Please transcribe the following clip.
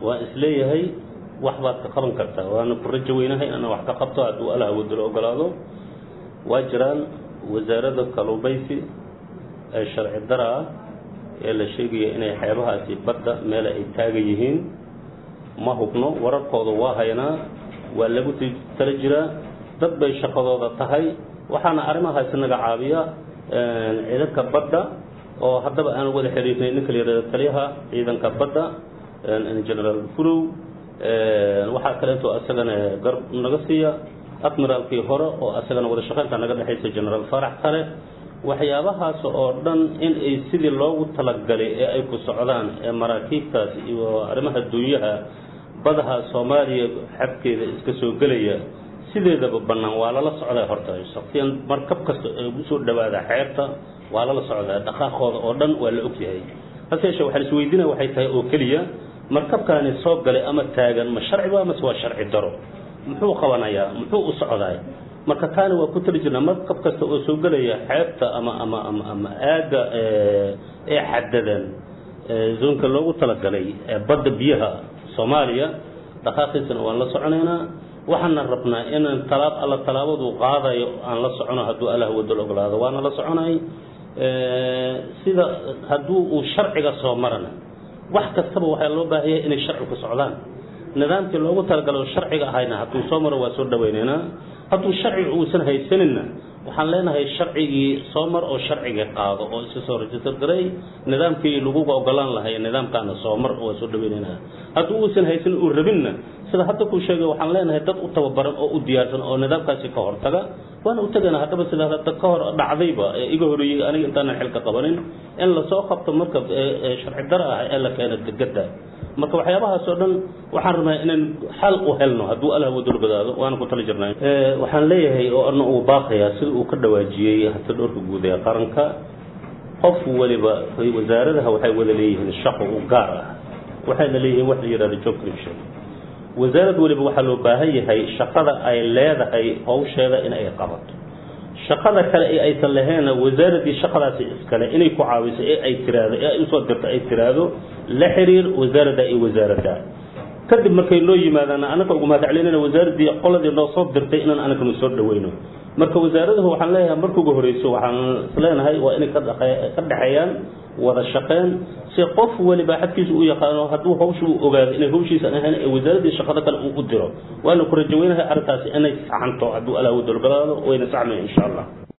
waa isleeyahay wax baad ka qaban kartaa waana ku rajo weynahay inaan wax ka qabto hadduu allah wadalo ogolaado waa jiraan wasaarada kaluumaysi ee sharci dara ah ee la sheegaya inay xeebahaasi badda meel ay taagan yihiin ma hubno wararkooda waa haynaa waa lagu tala jiraa dad bay shaqadooda tahay waxaana arrimahaasi naga caabiya ciidanka badda oo haddaba aan wada xiriirnay ninka la yihahdo taliyaha ciidanka badda generaal fulow waxaa kaleeto asagana garb naga siiya admiraalkii hore oo asagana wada shaqeynta naga dhexaysa generaal farax kale waxyaabahaas oo dhan in ay sidii loogu talagalay ee ay ku socdaan ee maraakiibtaas iyo arrimaha dunyaha badaha soomaaliya xabkeeda iska soo gelaya sideedaba bannaan waa lala socdaa horta shaksiyan markab kasta ee ugu soo dhawaada xeebta waa lala socdaa dhaqaaqooda oo dhan waa la ogyahay hase yeeshee waxaa isweydiinaya waxay tahay oo keliya markabkaani soo galay ama taagan ma sharci ba mase waa sharci daro muxuu qabanayaa muxuu u socdaay marka taani waa ku tali jirnaa markab kasta oo soo gelaya xeebta ama ama ama ama aagga ee xadadan zoonka loogu talagalay ee badda biyaha soomaaliya dhaqaaqiisana waan la soconaynaa waxaana rabnaa inaan talaab alla talaabadu qaadayo aan la socono hadduu allah wadal ogolaado waana la soconay sida hadduu uu sharciga soo marana wax kastaba waxaa loo baahaya inay sharci ku socdaan nidaamkii loogu talagalo sharciga ahayna hadduu soo maro waa soo dhawaynaynaa hadduu sharciga uusan haysaninna waxaan leenahay sharcigii soo mar oo sharcigii qaado oo iska soo register garay nidaamkii laguga ogolaan lahay nidaamkaana soo mar waa soo dhawaynaynaa hadduu uusan haysanin uu rabinna sida hadda kuu sheegay waxaan leenahay dad u tababaran oo u diyaarsan oo nidaamkaasi ka hortaga waana u tegana haddaba sida hadda ka hor dhacdayba ee iga horeeyey aniga intaanan xilka qabanin in lasoo qabto marka sharci dara ah ee la keeno degada marka waxyaabahaas oo dhan waxaan rabnaa inaan xal u helno hadduu allah wadul gadaado waana ku tala jirnaa waxaan leeyahay oo ana uu baaqayaa sida uu ka dhawaajiyey hata dhowrka guud ee qaranka qof waliba wasaaradaha waxay wada leeyihiin shaqo u gaar ah waxayna leeyihiin wax la yidhahdo job creation wasaarad waliba waxaa loo baahan yahay shaqada ay leedahay hawsheeda in ay qabato shaqada kale ee aysan laheenna wasaaradii shaqadaasi iskale inay ku caawiso ee ay tiraahdo ee ay usoo dirto ay tiraahdo la xiriir wasaaradda iyo wasaaradda kadib markay noo yimaadaan anaga ugu mahadcelinayna wasaaradii qoladii noo soo dirtay inaan anaganu soo dhaweyno marka wasaaradahu waxaan leeyahay marka ugu horeyso waxaan isleenahay waa inay ka dhexeeyaan wada shaqeen si qof waliba xadkiisa u yaqaano hadduu hawsha uu ogaado inay hawshiisan ahayn ee wasaaradii shaqada kale uu u diro waana ku rajaweynahay arrintaasi inay saxanto hadduu alaa wadolgalaado wayna saxmay insha allah